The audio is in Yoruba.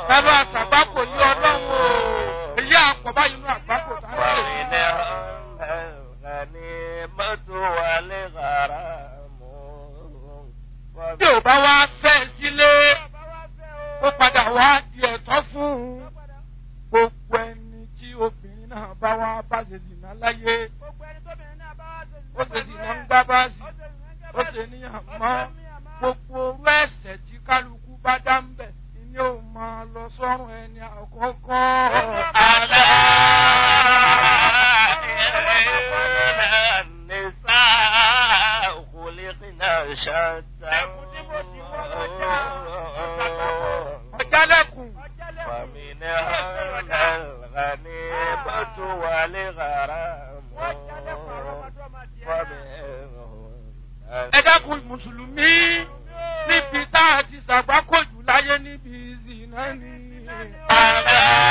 Bàbá àṣàgbákò yí ọlọ́run o. Èyí àpọ̀ báyìí inú àgbákò tá a ń ṣe. Bí ò bá wá fẹ́ sílé, ó padà wá di ẹ̀tọ́ fún un. Gbogbo ẹni tí obìnrin náà bá wá bá ṣe dìnnà láyé. Ó ṣe dìnnà ń gbá báàsì. Ó ṣe níyàn mọ́. Gbogbo orú ẹ̀sẹ̀ tí kálukú bá dá ń bẹ̀ ni ó máa lọ sọ́run ẹni àkọ́kọ́. Àlá. Ọ̀jálẹ̀kùn. Ẹ dákun Mùsùlùmí níbi tá a ti ṣàgbákòjù láyé níbi ìzìnà ni. Àlá.